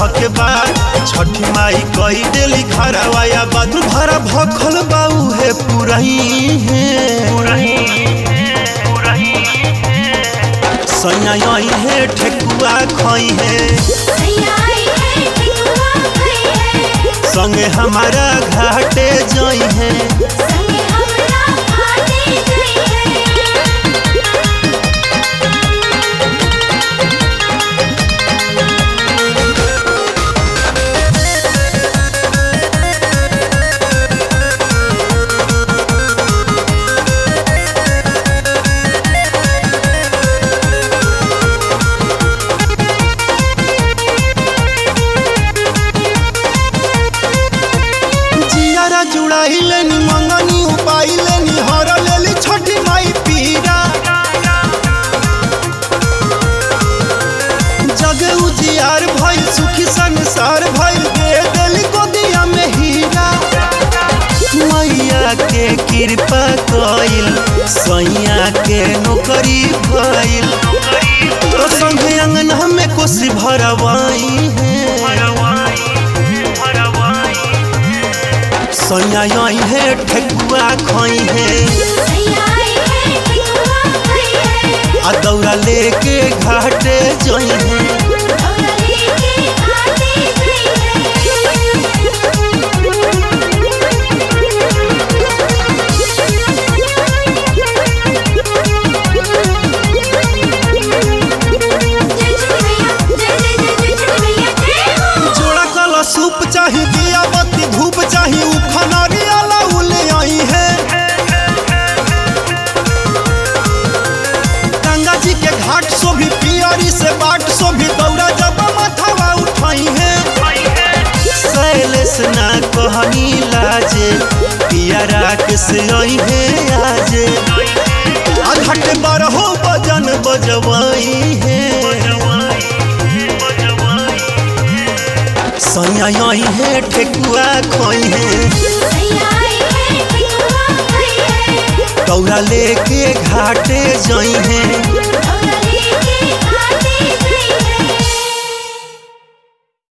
धके बार छठी माई कई देली घरवाया बादू भरा भखल बाऊ है पुरही है सैया यही है ठेकुआ खई है संगे हमारा घाटे जई है जियारा जुड़ाई लेनी मंगनी उपाई लेनी हर लेली छठी माई पीरा जगे उजियार भइल सुखी संसार भइल दे देली गोदिया में हीरा मैया के कृपा कइल सैया के नौकरी भइल तो संगे अंगना में कोसी भरवाई है सैया यही है ठेकुआ खई है आ दौरा लेके घाटे जई है जोड़ा कला सूप चाही दिया बत्ती धूप चाही उखनारी आला उले आई है गंगा जी के घाट सो भी पियरी से बाट सो भी दौड़ा जब माथावा उठाई है शैलेश ना कहनी लाजे पिया राकेश आई है आजे आ घाट बारहो बजन बजवाई है सैया यही है ठेकुआ खोई है दौड़ा लेके घाटे जई है